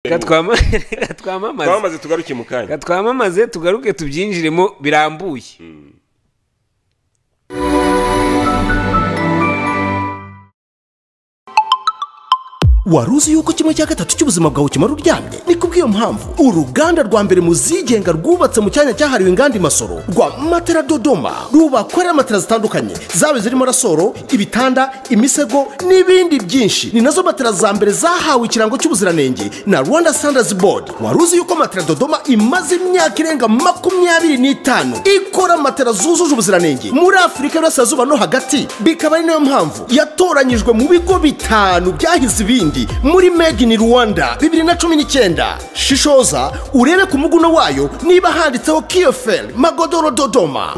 reka twamamaze reka twamamaze twamaze tugaruke mu kanya reka twamamaze tugaruke tubyinjiremo birambuye wari uzi yuko kimwe cya gatatu cy'ubuzima bwawe kimara uryamye ni kubw'iyo mpamvu uruganda rwa mbere mu zigenga rwubatse mu cyanya cyahariwe inganda i masoro rwa matera dodoma rubakorera matera zitandukanye zaba zirimo rasoro ibitanda imisego n'ibindi byinshi ni nazo matera za mbere zahawe ikirango cy'ubuziranenge na rwanda standards board wari uzi yuko matera dodoma imaze imyaka irenga makumyabiri n'itanu ikora matera zujuje ubuziranenge muri afurika y'uburasirazuba no hagati bikaba ari nayo mpamvu yatoranyijwe mu bigo bitanu byahize ibindi muri made in rwanda bibiri na cumi n'icyenda shishoza urebe ku muguno wayo niba handitseho kiyoferi magodoro dodoma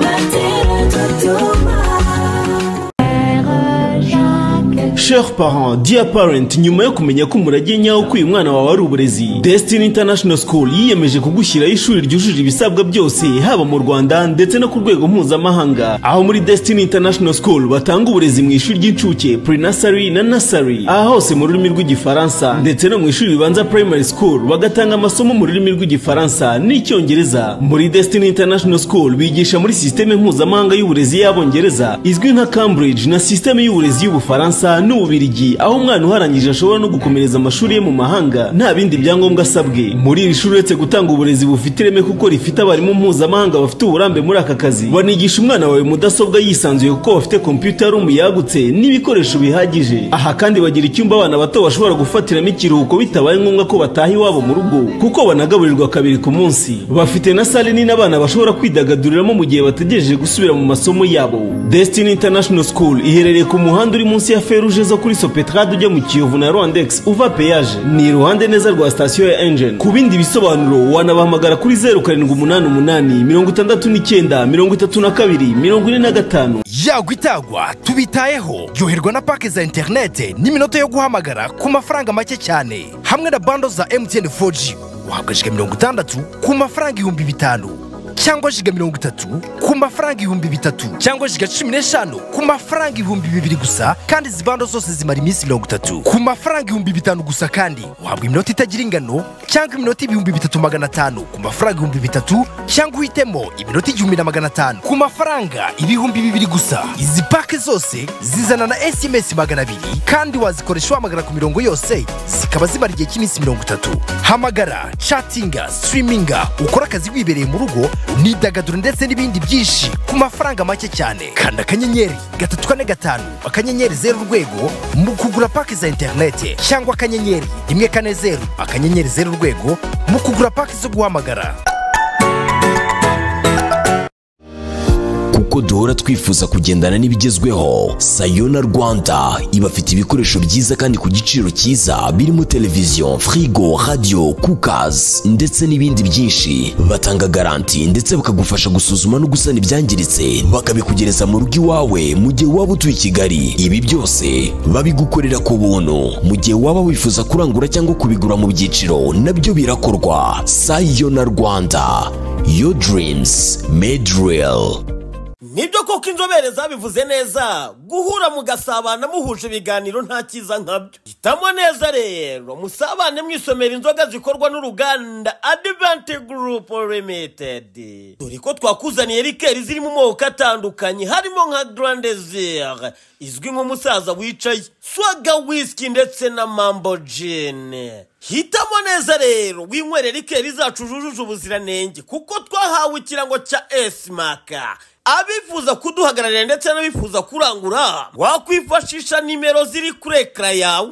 Chers parents, dear parent, nyuma yo kumenya ko umurage nyawo ko uyu mwana wawe ari uburezi Destiny International School yiyemeje kugushyiraho ishuri ryujuje ibisabwa byose haba mu Rwanda ndetse no ku rwego mpuzamahanga aho muri Destiny International School batanga uburezi mu ishuri ry'incuke pre-nursery na nursery aha hose mu rurimi rw'igifaransa ndetse no mu ishuri ribanza primary school bagatanga amasomo mu rurimi rw'igifaransa n'icyongereza muri Destiny International School bigisha muri sisiteme mpuzamahanga y'uburezi y'abongereza izwi nka Cambridge na sisiteme y'uburezi y'ubufaransa n'ububirigi aho umwana uharangije ashobora no gukomereza amashuri ye mu mahanga nta bindi byangombwa asabwe muri iri shuri uretse gutanga uburezi bufite ireme kuko rifite abarimu mpuzamahanga bafite uburambe muri aka kazi banigisha umwana wawe mudasobwa yisanzuye kuko bafite computer room yagutse n'ibikoresho bihagije aha kandi bagira icyumba abana bato bashobora gufatiramo ikiruhuko bitabaye ngombwa ko bataha iwabo mu rugo kuko banagaburirwa kabiri ku munsi bafite na sale nini abana bashobora kwidagaduriramo mu gihe bategereje gusubira mu masomo yabo Destiny International School iherereye ku muhanda uri munsi ya feruje zo kuri Sopetrade ujya mu Kiyovu na Rwandex uva peyaje ni iruhande neza rwa sitasiyo ya Engine ku bindi bisobanuro wanabahamagara kuri zeru karindwi umunani umunani mirongo itandatu n'icyenda mirongo itatu na kabiri mirongo ine na gatanu yagwa itagwa tubitayeho ryoherwa na pake za interinete n'iminota yo guhamagara ku mafaranga make cyane hamwe na bando za emutiyeni 4G wahabwa jiga mirongo itandatu ku mafaranga ibihumbi bitanu cyangwa jiga mirongo itatu ku mafaranga ibihumbi bitatu cyangwa jiga cumi n'eshanu ku mafaranga ibihumbi bibiri gusa kandi izi bando zose zimara iminsi mirongo itatu ku mafaranga ibihumbi bitanu gusa kandi wahabwa iminota itagira ingano cyangwa iminota ibihumbi bitatu magana atanu ku mafaranga ibihumbi bitatu cyangwa uhitemo iminota igihumbi na magana atanu ku mafaranga ibihumbi bibiri gusa izi pake zose zizana na sms magana abiri kandi wazikoresha wahamagara ku mirongo yose zikaba zimara igihe cy'iminsi mirongo itatu hamagara catinga sitiriminga ukora akazi wibereye mu rugo imyidagaduro ndetse n'ibindi byinshi ku mafaranga make cyane kanda akanyenyeri gatatu kane gatanu akanyenyeri zeru urwego mu kugura pake za interinete cyangwa akanyenyeri rimwe kane zeru akanyenyeri zeru urwego mu kugura pake zo guhamagara kuko duhora twifuza kugendana n'ibigezweho sayona rwanda ibafite ibikoresho byiza kandi ku giciro cyiza birimo televiziyo firigo radiyo kukazi ndetse n'ibindi byinshi batanga garanti ndetse bakagufasha gusuzuma no gusana ibyangiritse bakabikugereza mu rugo iwawe mu gihe waba utuye i kigali ibi byose babigukorera ku buntu mu gihe waba wifuza kurangura cyangwa kubigura mu byiciro nabyo birakorwa sayona rwanda your dreams made real nibyo koko inzobere zabivuze neza guhura mugasabana muhuje ibiganiro nta cyiza nkabyo hitamo neza rero musabane mwisomera inzoga zikorwa n'uruganda adivanti gurupu limitedi dore ko twakuzaniye rikeri ziri mu moko atandukanye harimo nka garandezire izwi nk'umusaza wicaye swaga wisiki ndetse na mambo jini hitamo neza rero winywere rikeri zacu zujuje ubuziranenge kuko twahawe ikirango cya esimaka abifuza kuduhagararira ndetse n'abifuza kurangura wakwifashisha nimero ziri kuri ekara yawe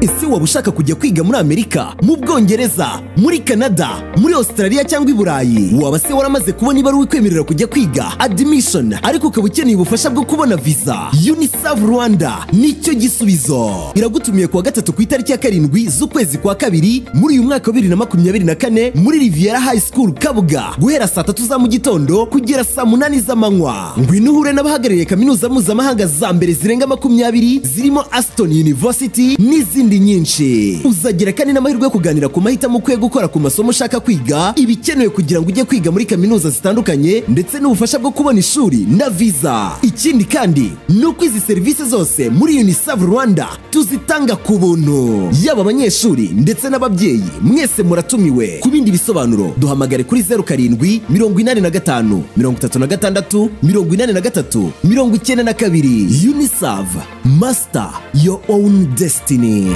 ese waba ushaka kujya kwiga muri amerika mu bwongereza muri canada muri australia cyangwa i burayi waba se waramaze kubona ibaruwa ikwemerera kujya kwiga admission ariko ukaba ukeneye ubufasha bwo kubona visa unicef rwanda nicyo gisubizo iragutumiye kuwa gatatu ku itariki ya karindwi z'ukwezi kwa kabiri muri uyu mwaka wa bibiri na makumyabiri na kane muri riviera high school kabuga guhera saa tatu za mu gitondo kugera saa munani z'amanywa ngwino uhure n'abahagarariye kaminuza mpuzamahanga za mbere zirenga makumyabiri zirimo aston university n'izindi n'izindi nyinshi uzagira kandi n'amahirwe yo kuganira ku mahitamo ukwiye gukora ku masomo ushaka kwiga ibikenewe kugira ngo ujye kwiga muri kaminuza zitandukanye ndetse n'ubufasha bwo kubona ishuri na visa ikindi kandi ni uko izi serivisi zose muri unisav rwanda tuzitanga ku buntu yaba abanyeshuri ndetse n'ababyeyi mwese muratumiwe ku bindi bisobanuro duhamagare kuri zeru karindwi mirongo inani na gatanu mirongo itatu na gatandatu mirongo inani na gatatu mirongo icyenda na kabiri unisav master your own destiny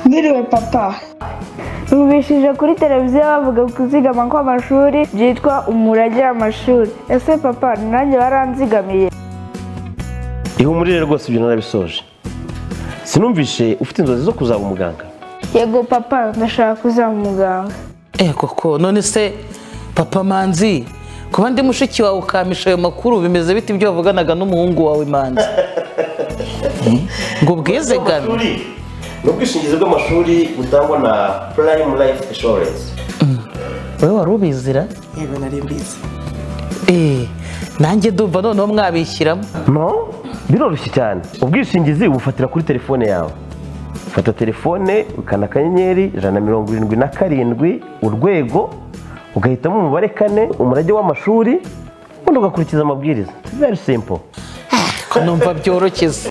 Mwiriwe papa Numvishije kuri televiziyo bavuga kuzigama kw'amashuri byitwa umurage w'amashuri ese papa nanjye waranzigamiye ihumurire rwose ibyo narabisoje sinumvishe ufite inzozi zo kuzaba umuganga yego papa ndashaka kuzaba umuganga Eh koko none se papa manzi kuba ndi mushiki wawe ukampisha ayo makuru bimeze bite ibyo wavuganaga n'umuhungu wawe manzi Eh, ngo ubwize gana Amashuri, ni ubwishingizi bw'amashuri butangwa na prime life insurance wowe wari ubizira yego nari mbizi Eh, nanjye ndumva noneho mwabishyiramo no biroroshye cyane ubwishingizi ubufatira kuri telefone yawe fata telefone ukanda akanyenyeri ijana na mirongo irindwi na karindwi urwego ugahitamo umubare kane umurage w'amashuri ubundi ugakurikiza amabwiriza very simple ko numva byoroshye